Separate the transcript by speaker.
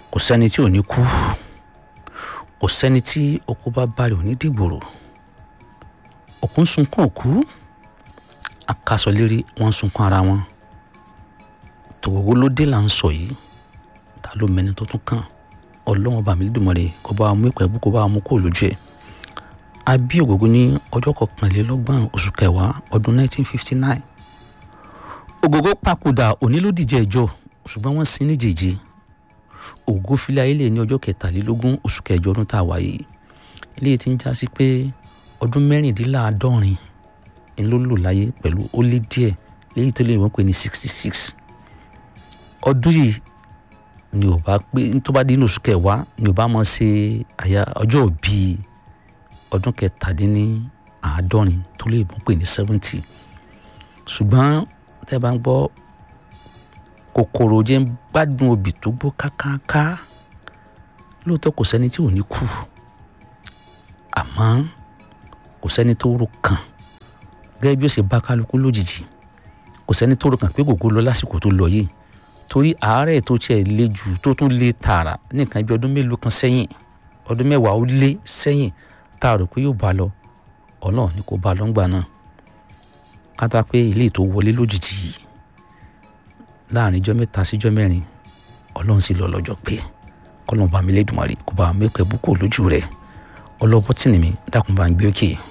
Speaker 1: kò sẹ́ni tí ò ní kú kò sẹ́ni tí okó bá balẹ̀ ò ní dìgbòrò òkú ń sunkún òkú akásọlérí wọ́n ń sunkún ara wọn tòwòwò ló dé là ń sọ yìí ta ló mẹni tó tún kàn ọlọ́wọ́n bàmí lùmọ̀rẹ́ kó bá wa mú ìpẹ́ bú kó bá wa mú kó lójú ẹ̀ a bí ògógó ní ọjọ́ kọkànlélọ́gbọ̀n oṣù kẹwàá ọdún 1959 ògógó papòdà òní ló dìjẹ́ ẹjọ́ ṣùgbọ́n wọ́n sin ní jèjì ògógó filẹ̀ ayé lè ní ọjọ́ kẹtàlélógún oṣù kẹjọ ọdún tá a wáyé eléyìí ti ń já sí pé ọdún mẹ́rìndínláàádọ́rin ń ló lò láyé pẹ̀lú ó lé díẹ̀ léyìí tó lè wọ́n pè ní 66 ọdún yìí ni ò bá pé tó bá dé ní oṣù kẹwàá ni ò bá mọ̀ ṣe àyà ọjọ́ bíi ọdún kẹtàdínní àádọ́rin tó lè mú pè ní seventy ṣùgbọ́n tẹ́ bá ń gbọ́ kòkòrò jẹ́ ń gbádùn obì tó gbó kákáká lóòótọ́ kò sẹ́ni tí ò ní kú àmọ́ kò sẹ́ni tó rò kàn gẹ́gẹ́ bí ó ṣe bá kálukú lójijì kò sẹ́ni tó rò kàn pé gògó lọ lásìkò tó lọ yìí torí àárẹ̀ tó tiẹ̀ le jù tó tún le tààrà nìkan bí ọdún mélòó kan sẹ́yìn ọdún mẹ́wàá ó lé sẹ́yìn tá a rò pé yóò bá lọ ọlọ́run ni kò bá lọ ńgbà náà kátà pé ilé tó wọlé lójijì yìí láàrin ijọ́ mẹ́ta síjọ́ mẹ́rin ọlọ́run sì lọ lọ́jọ́ pé kọ́lọ́n bá mi lédùmarè kó bá mi pẹ́ búkọ̀ lójú rẹ̀ ọlọ́bọ́tìnì mi dákun bá ń gbé òkè.